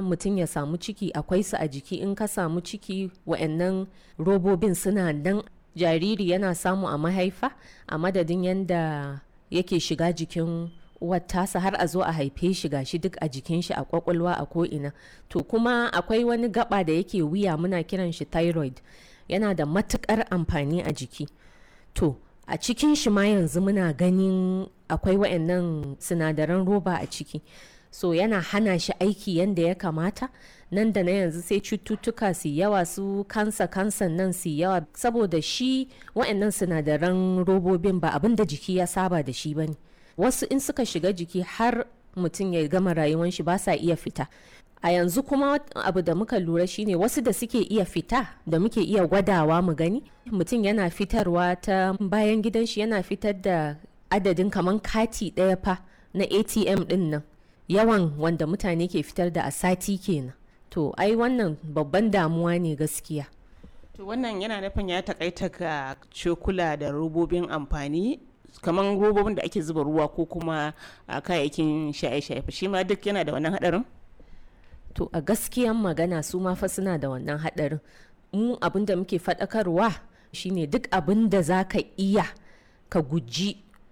mutum ya samu ciki akwai su a jiki in ka samu ciki wa'annan robobin suna nan jariri yana samu a mahaifa a madadin yadda yake shiga jikin uwar tasa har a zo a haife shi gashi duk a jikin shi a kwakwalwa a ko'ina to kuma akwai wani gaba da yake wuya muna kiran shi thyroid yana da matukar amfani a jiki to a cikin shi ma yanzu muna ganin akwai wa'annan sinadaran roba a ciki so yana hana shi aiki yadda ya kamata nan da na yanzu sai cututtuka su yawa su kansa kansan nan su yawa saboda shi wa'annan sinadaran robobin ba abin da jiki ya saba da shi bane wasu in suka shiga jiki har mutum ya gama rayuwan shi ba sa iya fita a yanzu kuma abu da muka lura shine wasu da suke iya fita da muke iya gwadawa mu gani mutum yana fitarwa ta bayan gidan shi yana fitar da adadin kaman kati ɗaya fa na atm ɗin nan yawan wanda mutane ke fitar da a sati kenan to ai wannan babban damuwa ne gaskiya to wannan yana nufin ya takaita ga cokula da robobin amfani kamar robobin da ake zuba ruwa ko kuma a kayayyakin shaye-shaye shi ma duk yana da wannan hadarin to a gaskiyan magana su ma fa suna da wannan hadarin mu abin da muke faɗakarwa shine duk abin da za ka iya ka guji